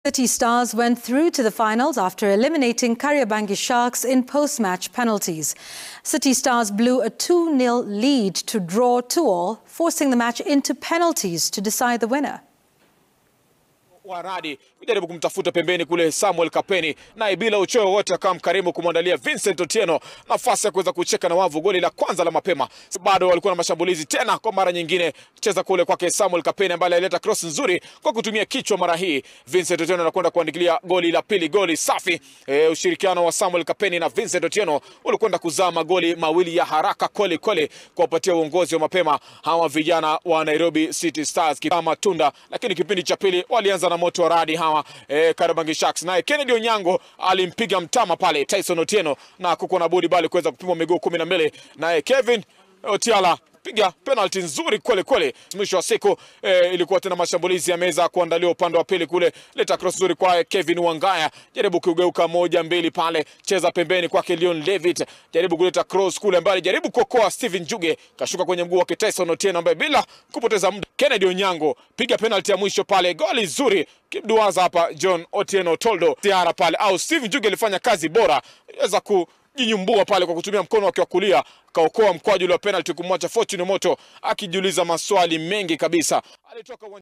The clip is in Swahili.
City Stars went through to the finals after eliminating Kariobangi Sharks in post-match penalties. City Stars blew a 2-0 lead to draw 2-all, forcing the match into penalties to decide the winner. Waradi kujaribu kumtafuta pembeni kule Samuel Kapeni, naye bila uchoyo wote akawa mkarimu kumwandalia Vincent Otieno nafasi ya kuweza kucheka na wavu. Goli la kwanza la mapema, bado walikuwa na mashambulizi tena. Kwa mara nyingine cheza kule kwake Samuel Kapeni ambaye alileta cross nzuri kwa kutumia kichwa. Mara hii Vincent Otieno anakwenda kuandikilia goli la pili, goli safi. E, ushirikiano wa Samuel Kapeni na Vincent Otieno ulikwenda kuzaa magoli mawili ya haraka kweli kweli kwa kupatia uongozi wa mapema hawa vijana wa Nairobi City Stars kama tunda, lakini kipindi cha pili walianza na moto wa radi hawa eh, Kariobangi Sharks. Naye Kennedy Onyango alimpiga mtama pale Tyson Otieno na kuko na budi bali kuweza kupimwa miguu kumi na mbili. Naye Kevin Otiala piga penalty nzuri kweli kweli. Mwisho wa siku eh, ilikuwa tena mashambulizi yameweza kuandaliwa upande wa pili kule, leta cross nzuri kwa Kevin Wangaya, jaribu kugeuka moja mbili pale, cheza pembeni kwake Leon Levitt, jaribu kuleta cross kule mbali, jaribu kuokoa Steven Juge, kashuka kwenye mguu wake Tyson Otieno ambaye bila kupoteza muda Kennedy Onyango piga penalty ya mwisho pale, goli zuri kibduaza hapa John Otieno Toldo tiara pale, au Steven Juge alifanya kazi bora, aweza ku jinyumbua pale kwa kutumia mkono wake wa kulia kaokoa mkwaju wa penalty kumwacha Fortune Moto akijiuliza maswali mengi kabisa. Alitoka